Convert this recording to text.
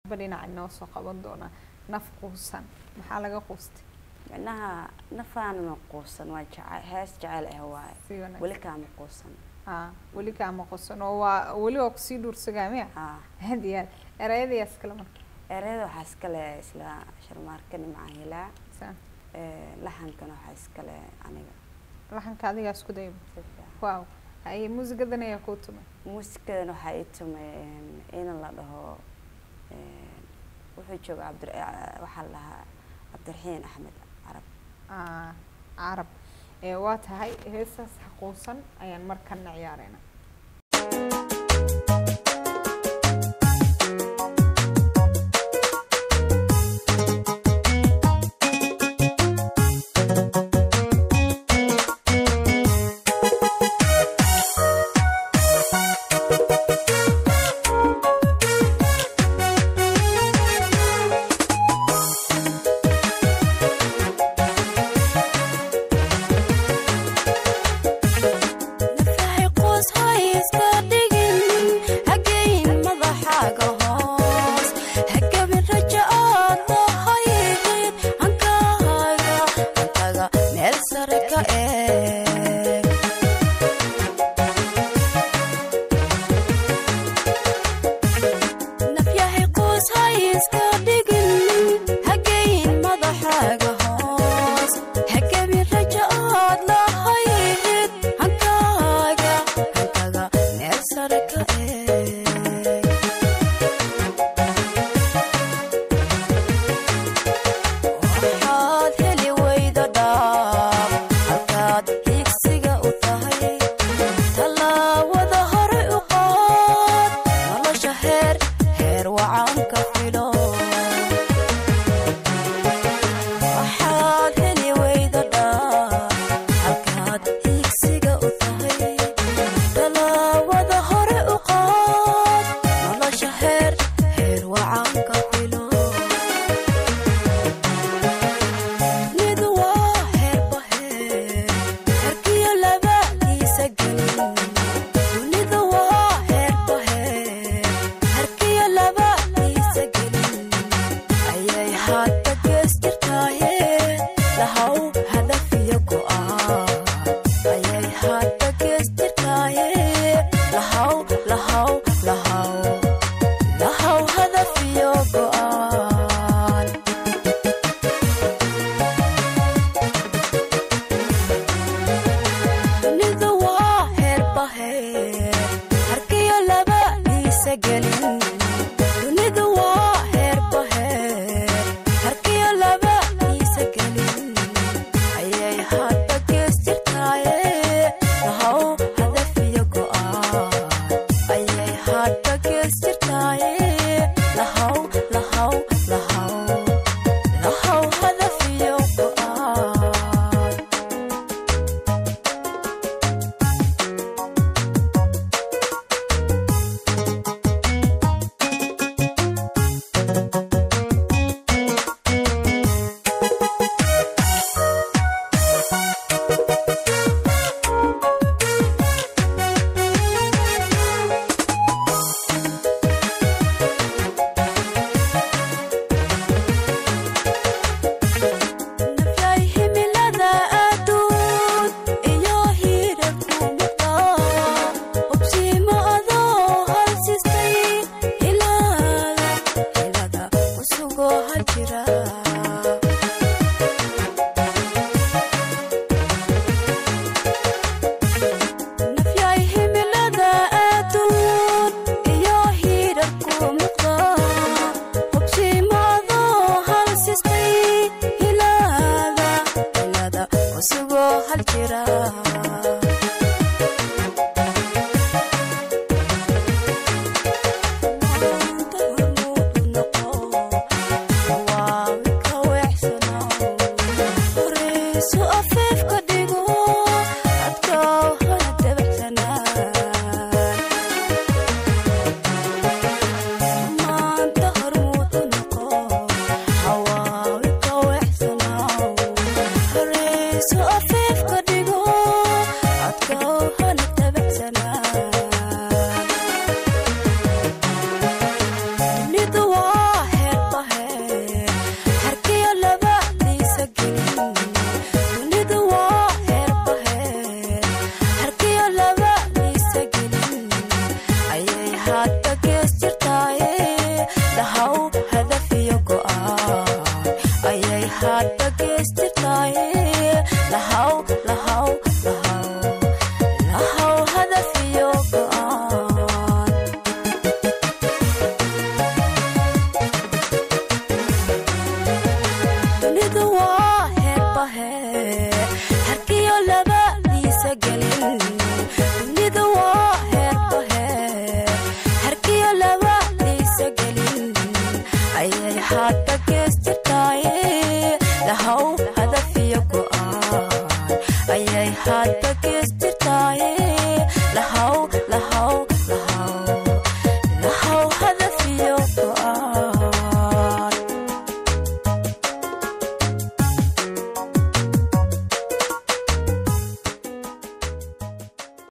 ba dhinaca inoo soo qaban doonaa naf quusan maxaa laga quustay micnaha nafaanama quusan waa jece hees jecel ah waaye si wanaagsan weli kaama quusan haa weli kaama quusan oo waa weli waa kusii dhuursagaa miya haa aad iyo aad erayadayaa iskale marka ereyada waxaa iskale isla sharmaarkani macaan hilaa Sa- laxankana waxaa iskale aniga laxanka adigaa isku dayba si fiican waaw haye muusigadan ayaa kuu tumay muusikadan waxaa ii tumay in la dhaho een, wuxuu jooga cabdi waxaa la dhahaa cabdiraxiin axmed carab Ah, carab ee waa tahay heesaas xaquusan ayaan markana ciyaareyna nafahay qoos hay iska dhigin hageyn madaxaaga hoos hagabin raja ood lahayid hankaaga hankaga meel sare ka eeg nafyahay qoos hay iska dhigin hageyn madaxaaga hoos hagabin raja ood lahayid hankaaga hankaga meel sare ka eeg waxaad heli weyda dhaab halkaad higsiga u tahay tallaawada hore u qaad nolosha heer heer wacan ka filo waxaad heli weyda dhaab halkaad higsiga u tahay tallaawada hore u qaad nolosha heer heer wacan ka filo nidu waa heerba heer herkiyo labadiisa gelin dunidu waa heerba heer herkiyo labadiisa gelin ayay hadda gees jirtaaye lahaw hadaf iyo go'aan ayay hadda gees jirtaaye lahaw lahaw lahaw lahaw hadaf iyo go'aan dunidu waa heerba heer harkiyo labadiisa gelin dunidu waa heerba heer harkiyo labadiisa gelin ayay hadba gees jirtaaye lahaw hadaf iyo go'aan ayay hadba gees jirtaaye lahaw lahaw lahaw lahaw hadaf iyo go'aan nafyay himilada aduun iyo hirarku muqda hubsiimo adoo halsistay hilada hilada usugoo hal jira nafyay himilada aduun iyo hirarku muqda hubsiimo adoo halsistay hilada hilada usugoo hal jira Maanta hormuud u noqo, waa lahaw hadaf iyo go'aan ayay hadba geystirtaaye lahaw lahaw lahaw lahaw hadaf iyo go'aan dunidu waa heerba heer harkiyo labadiisa gelin dunidu waa heerba heer harkiyo labadiisa gelin ayay hadba geystirtaaye lahaw